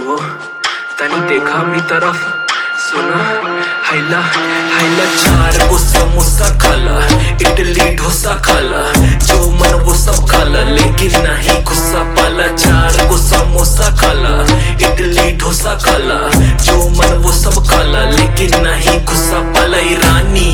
हो तनी देखा अपनी तरफ सुना हैला हैला चार गो समोसा खाला इडली डोसा खाला जो मन वो सब खाला लेकिन नहीं गुस्सा पाला चार गो समोसा खाला इडली डोसा खाला जो मन वो सब खाला लेकिन नहीं गुस्सा पाला ई रानी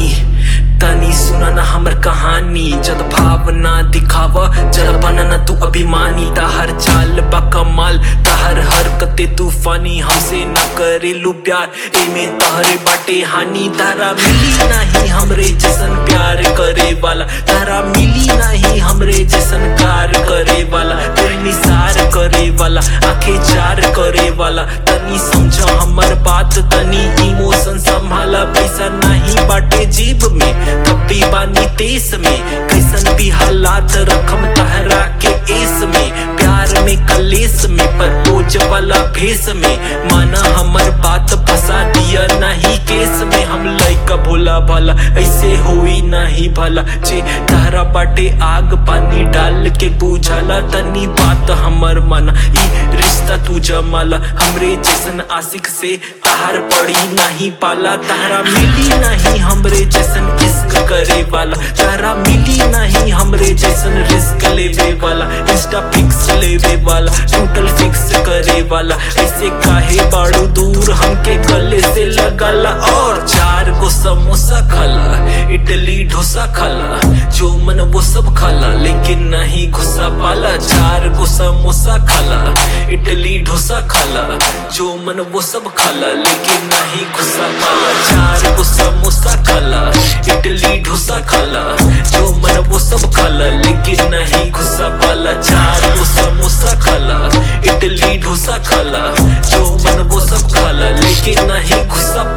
तनी सुना ना हमर कहानी जद भावना दिखावा जरा बनना तू अभिमानी ताहर चाल बा कमाल ताहर हरकते तूफानी हमसे ना करेलू प्यार एमे तहरे बाटे हानि तारा मिली नहीं हमरे जैसन प्यार करे वाला तारा मिली नहीं हमरे जैसन कार करे वाला तेरे निसार करे वाला आंखें चार करे वाला तनी समझा हमर बात तनी इमोशन संभाला पैसा नहीं बाटे जेब में तब भी बानी तेस में कैसन भी हालात रखम तहरा के एस में प्यार में कलेस में पर बोझ वाला भेस में माना हमर बात फंसा दिया नहीं केस में हम लइका भोला भाला ऐसे हुई नहीं भला जे तारा बाटे आग पानी डाल के बुझाला तनी बात हमर माना ई रिश्ता तू जमाला हमरे जैसन आशिक से तार पड़ी नहीं पाला तारा मिली नहीं हमरे जैसन इश्क करे वाला तारा मिली नहीं हमरे जैसन रिस्क लेवे वाला इंस्टा फिक्स लेवे वाला टोटल फिक्स करे वाला ऐसे काहे बाड़ू दूर हमके गले से लगाला और चार गो समोसा खाला इडली डोसा खाला जो मन वो सब खाला लेकिन नहीं गुस्सा पाला चार गो समोसा खाला इडली डोसा खाला जो मन वो सब खाला लेकिन नहीं गुस्सा पाला चार गो समोसा खाला इडली डोसा खाला जो मन वो सब खाला लेकिन नहीं गुस्सा पाला चार गो समोसा खाला इडली डोसा खाला जो मन वो सब खाला लेकिन नहीं गुस्सा